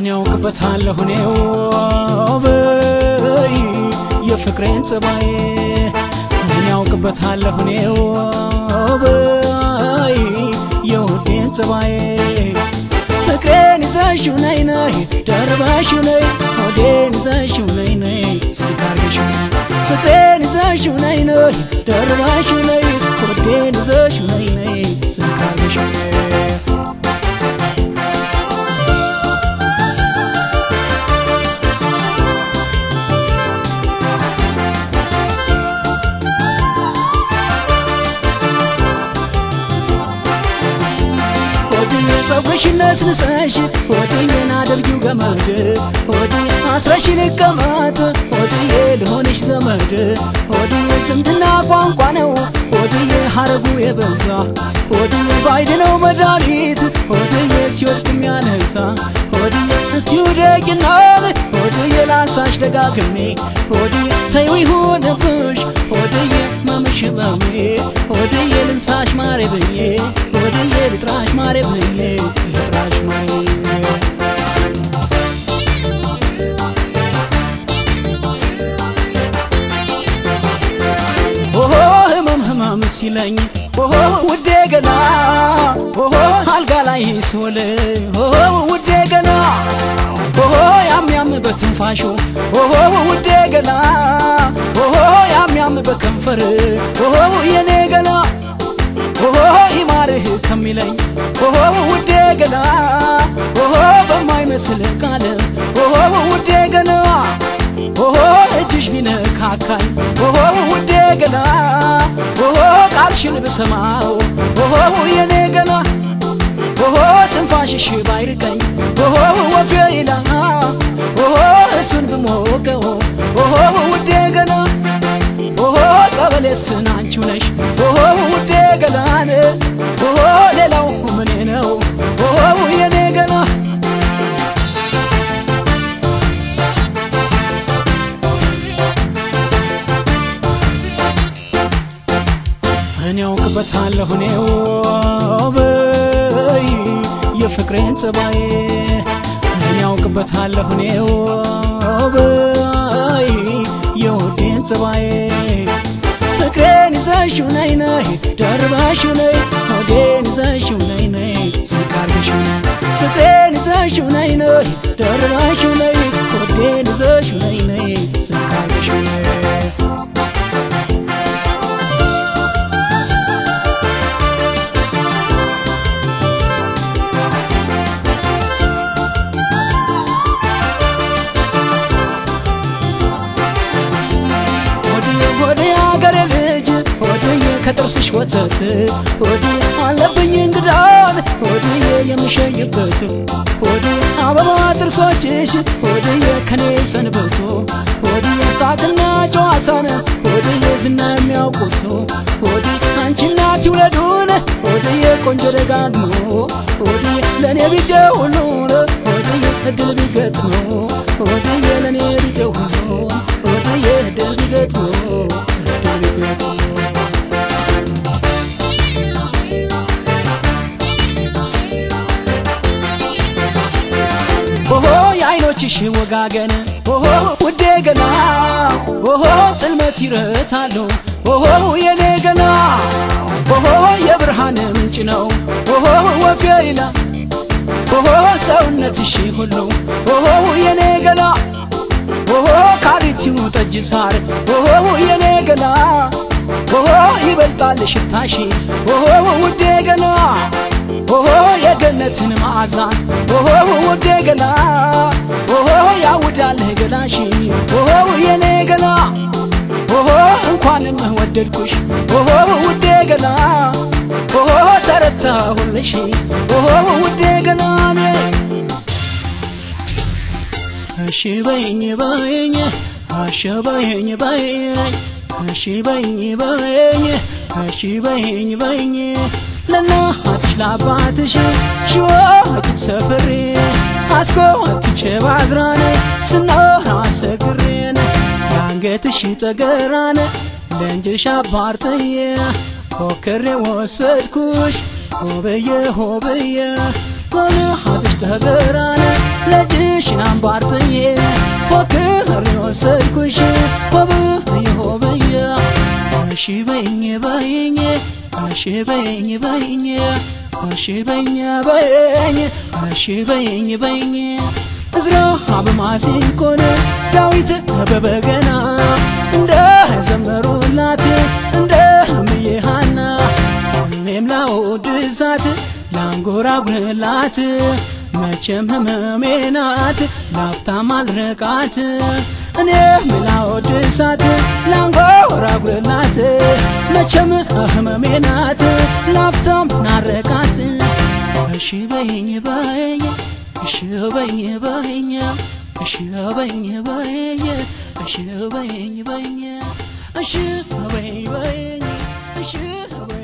እኔ ያውቅበታለሁ እኔው በይ የፍቅሬን ጸባዬ እኔ ያውቅበታለሁ እኔው በይ የውዴን ጸባዬ ፍቅሬን ይዘሽው ነይ ነይ ደርበሽው ነይ ሆዴን ይዘሽው ነይ ነይ ስንካርገሽው ነይ ፍቅሬን ይዘሽው ነይ ነይ ደርበሽው ነይ ሆዴን ይዘሽው ነይ ነይ ስንካርገሽው ነይ ፀጉርሽን ነስንሰሽ ሆድዬን አድርጊው ገመድ ሆድዬ አስረሽ ልቀመጥ ሆድዬ ልሆንሽ ዘመድ ሆድዬ ዝምድና ቋንቋ ነው ሆድዬ ሀረጉ የበዛ ሆድዬ ባይድ ነው መድኃኒት ሆድዬ ሲወድቅ የሚያነሳ ሆድዬ እስቲ ውደቂናል ሆድዬ ላንሳሽ ደጋግሜ ሆድዬ ተይው ይሁንብሽ ሆድዬ መምሽ በሜ ሆድዬ ልንሳሽ ማሬ ብዬ ሆድዬ ልጥራሽ ማሬ ብዬ ልጥራሽ ማሬ ኦሆ ህመም ህመም ሲለኝ ኦሆ ውዴ ገላ ኦሆ አልጋ ላይ ስውል ኦሆ ውዴ ገላ ኦሆ ያም ያም በትንፋሹ ኦሆ ውዴ ገላ ኦሆ ያም ያም በከንፈር ኦሆ የኔ ገላ ኦሆ ይማርህ ከሚለኝ ኦሆ ውዴ ገላ ኦሆ በማይመስል ቃል ኦሆ ውዴ ገላ ኦሆ እጅሽ ቢነካካኝ ኦሆ ውዴ ገላ ኦሆ ቃልሽን ብሰማው ኦሆ የኔ ገላ ኦሆ ትንፋሽሽ ባይርቀኝ ኦሆ ወፌ ይላ ኦሆ እሱን ብሞቀው ኦሆ ውዴ ገላ ኦሆ ቀበሌስን አንቺው ነሽ ኦሆ ውዴ ገላን ኦሆ ሌላው ምኔ ነው ኦሆ የኔ ገላ እኔ ያውቅበታለሁ እኔው በይ የፍቅሬን ጸባዬ እኔ ያውቅበታለሁ እኔው በይ የውዴን ጸባዬ ፍቅሬን ይዘሽው ነይ ነይ ደርበሽው ነይ ሆዴን ይዘሽው ነይ ነይ ስንካርገሽው ነይ ፍቅሬን ይዘሽው ነይ ነይ ደርበሽው ነይ ሆዴን ይዘሽው ነይ ነይ ስንካርገሽው ነይ ሆዴ አገሬ ልጅ ሆድዬ ከጥርስሽ ወተት ሆድዬ አለብኝ እንግዳን ሆድዬ የምሸይበት ሆድዬ አበባ ጥርሶችሽ ሆድዬ ከኔ ሰንበቶ ሆድዬ ሳቅና ጨዋታን ሆድዬ ዝና የሚያውቁት ሆድዬ አንቺና ትውለዱን ሆድዬ ቆንጆ ደጋግሞ ሆድዬ ለእኔ ቢጤ ሁሉን ሆድዬ እድል ቢገጥመው ሆድዬ ለእኔ ቢጤ ሁሉ ሆድዬ እድል ቢገጥመው እድል ቢገጥመው ኦሆ የአይኖችሽ ወጋገን ኦሆ ውዴ ገላ ኦሆ ጽልመት ይረታሉ ኦሆ የኔ ገላ ኦሆ የብርሃን ምንጭ ነው ኦሆ ወፌ ይላ ኦሆ ሰውነትሽ ሁሉ ኦሆ የኔ ገላ ኦሆ ካሪቲው ጠጅ ሳር ኦሆ የኔ ገላ ኦሆ ይበልጣል ሽታሽ ኦሆ ውዴ ገላ ኦሆ የገነትን መዓዛ ኦሆ ውዴ ገላ ኦሆ ያውዳልህ ገላሽ ኦሆ የኔ ገላ ኦሆ እንኳንም ወደድኩሽ ኦሆ ውዴ ገላ ኦሆ ተረታሁልሽ ኦሆ ውዴ ገላኔ እሺ በይኝ በይኝ እሺ በይኝ በይኝ እሺ በይኝ በይኝ እሺ በይኝ በይኝ ለእናትሽ ለአባትሽ ሽወት ሰፍሬ አስኮትቼ ባዝራን ስኖር አሰግሬን ለአንገትሽ ጠገራን ለእንጅሽ አባርጥዬ ፎክሬ ወሰድኩሽ ሆብዬ ሆብዬ ከልሃትሽ ተገራነ ለእጅሽን አንባርጥዬ ፎክሬ ወሰድኩሽ ሆብዬ ሆብዬ እሺ በይኝ በይኝ እሺ በይኝ በይኝ እሺ በይኝ በይኝ እሺ በይኝ በይኝ እዝራ በማሲንቆን ዳዊት በበገና እንደ ዘመሩላት እንደ እምዬ ሐና እኔም ላወድሳት ላንጎራጉርላት መቼም ህመሜ ናት ላፍታም አልርቃት እኔም ላወድሳት ላንጎራጉርላት መቼም ህመሜ ናት ላፍታም ናረቃት እሺ በይኝ በይኝ እሺ በይኝ በይኝ እሺ በይኝ በይኝ እሺ በይኝ በይኝ እሺ በይኝ በይኝ እሺ